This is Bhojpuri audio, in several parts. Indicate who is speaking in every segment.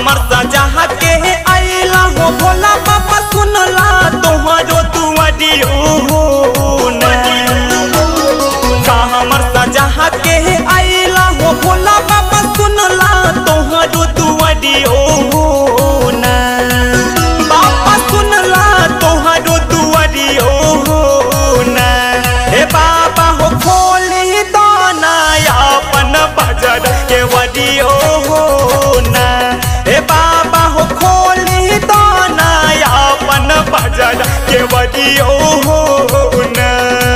Speaker 1: हमर सजा के आइला हो भोला बाबा सुनला तोहरो दुआरियो ना का हमर सजा के आइला हो भोला बाबा सुनला तोहरो दुआरियो ना बाबा सुनला तोहरो दुआरियो ना हे बाबा हो खोली दाना अपन बजर के वडियो ना हे बाबा हो खोली दाना अपन बजर के वडियो ना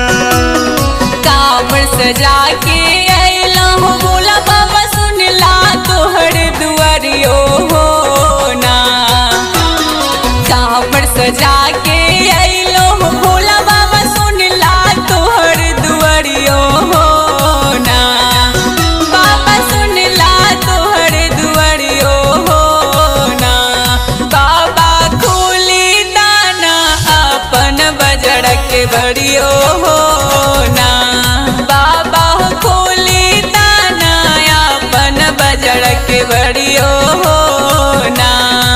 Speaker 2: कांवर सजा के अइला हो भोला बाबा सुनला तोहर दुआरियो हो ना कांवर सजा के अइलो हो भोला बाबा सुनला तोहर दुआरियो हो ना बाबा सुनला तोहर दुआरियो हो ना बाबा खोली दाना अपन बजड़ के बड़ियो हो ना बाबा हो खोली दाना अपन बजड़ के बड़ियो हो ना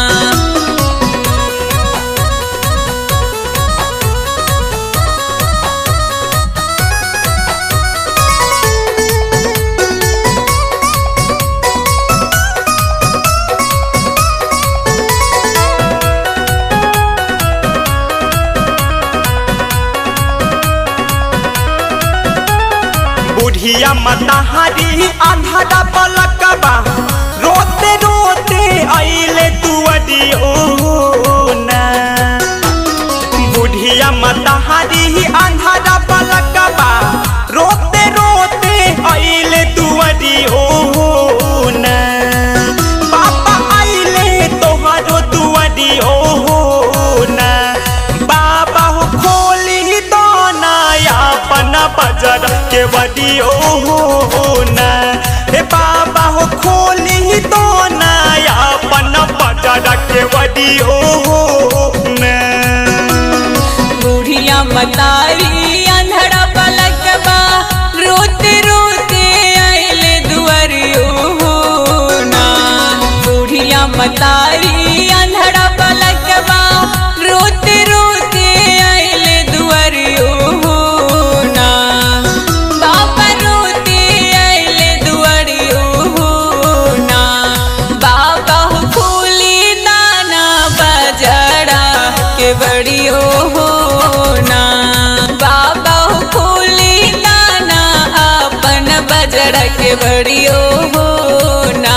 Speaker 1: बुढ़िया मतहारी आंधरा पलकबा रोते रोते आइले दुआरियो ना बुढ़िया मतहारी आंधरा पलकबा रोते रोते आइले दुआरियो ना बाबा आइले तोहरो दुआरियो ना बाबा हो खोली दाना अपन बजर के वडियो ना हे बाबा हो खोली दाना अपन बजर के वडियो ना
Speaker 2: बूढ़िया मतारी अंधड़ा पलकबा रोते रोते आइले दुआरियो हो ना बूढ़िया मतारी अंधड़ा पलकबा रोते रोते आइले दुआरियो हो ना बाबा रोते आइले दुआरियो हो ना बाबा हो खोली दाना बजड़ा के बड़ियो हो ना बाबा हो खोली दाना अपन बजड़ा के बड़ियो हो ना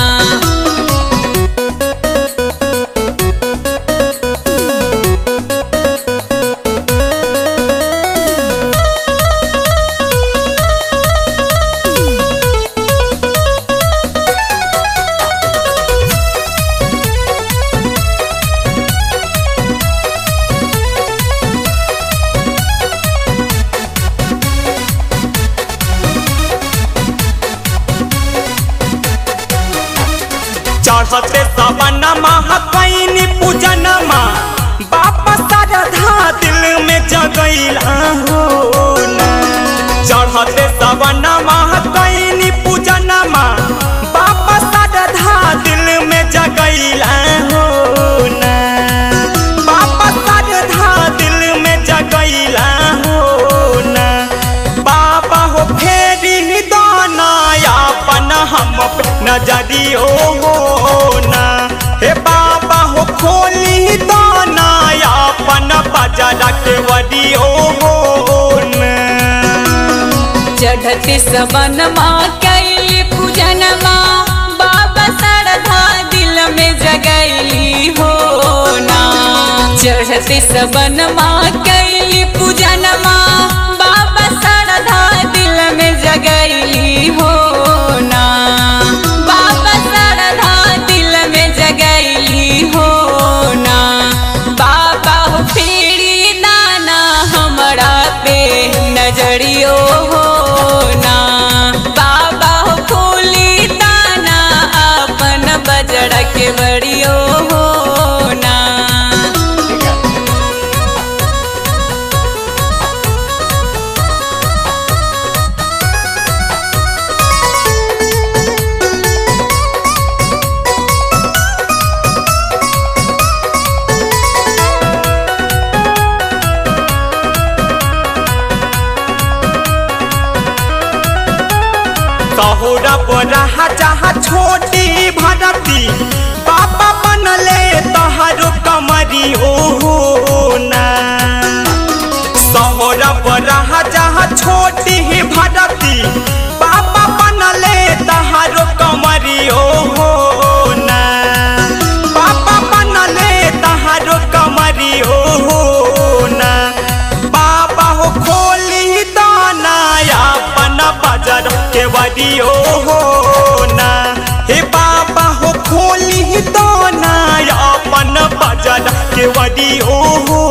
Speaker 1: चढ़ते सवन कैनी पूजनमा बाबा श्रद्धा दिल में जगैला हो ना। चढ़ते सवन कैनी पूजनमा बाबा श्रद्धा दिल में जगैला हो ना। बाबा श्रद्धा दिल में जगैला हो ना। बाबा हो फेरी दाना अपन हम पे नजरियो हो ना हे बाबा हो खोली दाना अपन बजरा के वडियो हो ना
Speaker 2: चढ़ते सबन माँ कैली पूजन माँ बाबा श्रद्धा दिल में जगैली हो ना चढ़ते सबन माँ कैली पूजन माँ बाबा श्रद्धा दिल में जगैली हो ना बाबा श्रद्धा दिल में जगैली हो ना बाबा हो फेरी दाना हमरा पे नजरियो हो ना बाबा हो खोली दाना अपन बजड़ा के बड़ियो हो ना
Speaker 1: बोरा जहाँ छोटी भरती बाबा बनले तहारो कमरी ओहो ना सोहरा बोरा जहाँ छोटी भरती बाबा बनले तहारो कमरी ओहो ना बाबा बनले तहारो कमरी ओहो ना बाबा हो खोली दाना अपन बाजार के बड़ी ओहो ना हे बाबा हो खोली दाना अपन बाजार के बड़ी ओहो